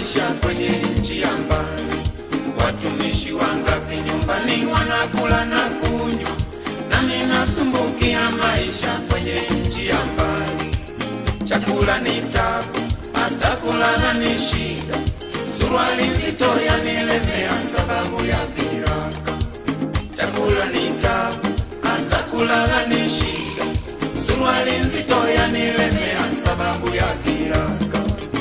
maisha kwenye nchi ya mbali. Watumishi wangapi nyumbani wanakula na kunywa, nami nasumbukia maisha kwenye nchi ya mbali. Chakula ni tabu, hata kulala ni shida. Suruali nzito yanilemea sababu ya viraka. Chakula ni tabu, hata kulala ni shida. Suruali nzito yanilemea sababu ya viraka.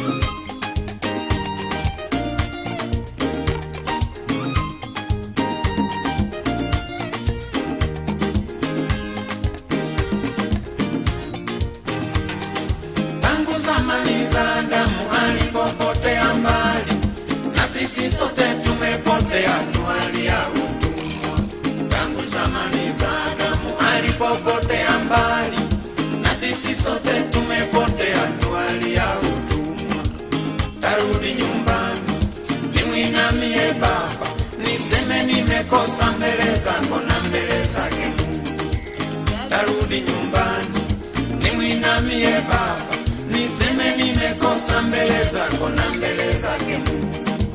Tangu zamani za Adamu alipopotea mbali, na sisi sote tumepotea tuali ya utumwa. Tangu zamani za Adamu alipopotea mbali, na sisi sote tumepotea tuali ya utumwa. Tarudi nyumbani, nimwinamie Baba, niseme nimekosa mbele zako na mbele zake Mungu. Tarudi nyumbani, nimwinamie Baba, niseme nimekosa mbele zako na mbele zake Mungu.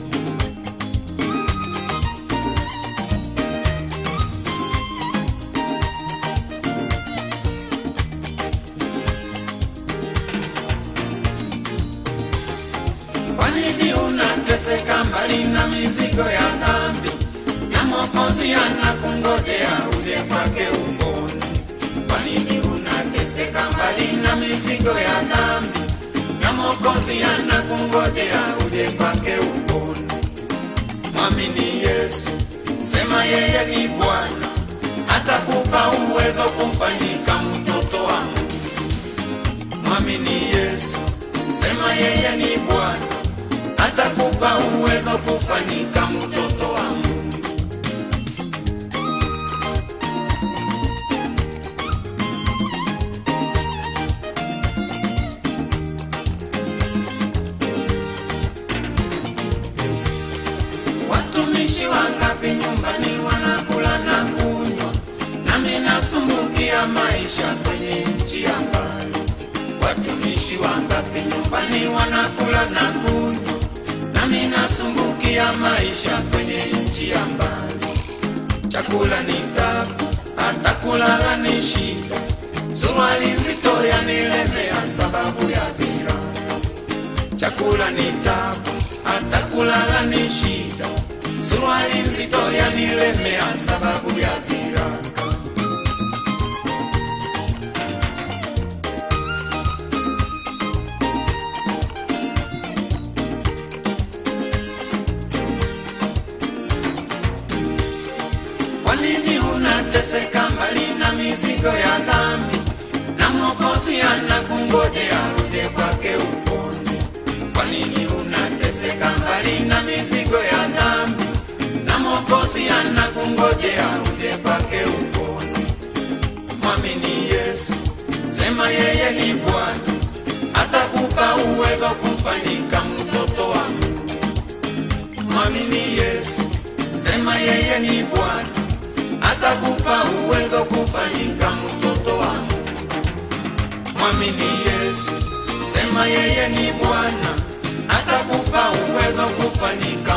Kwa nini unateseka mbali na mizigo ya dhambi, na Mwokozi anakungojea uje kwake upone? Kwa nini unateseka mbali na mizigo ya dhambi, na Mwokozi anakungojea uje kwake upone? Mwamini Yesu, sema yeye ni Bwana, atakupa uwezo kufanyika mtoto wa Mungu. Mwamini Yesu, sema yeye ni Bwana, atakupa uwezo kufanyika mtoto wa Mungu. Watumishi wangapi nyumbani wanakula na kunywa, nami nasumbukia maisha kwenye nchi ya mbali. Watumishi wangapi nyumbani wanakula na kunywa, nami nasumbukia maisha kwenye nchi ya mbali. Chakula ni tabu, hata kulala ni shida. Suruali nzito yanilemea sababu ya viraka. Chakula ni tabu, hata kulala ni shida. Suruali nzito yanilemea sababu ya viraka. Kwa nini unateseka mbali na mizigo ya dhambi, na Mwokozi anakungojea uje kwake upone? Kwa nini unateseka mbali na mizigo ya dhambi, na Mwokozi anakungojea uje kwake upone? Mwamini Yesu, sema yeye ni Bwana, atakupa uwezo kufanyika mtoto wa Mungu. Mwamini Yesu, sema yeye ni Bwana, atakupa uwezo kufanyika mtoto wa Mungu. Mwamini Yesu, sema yeye ni Bwana, atakupa uwezo kufanyika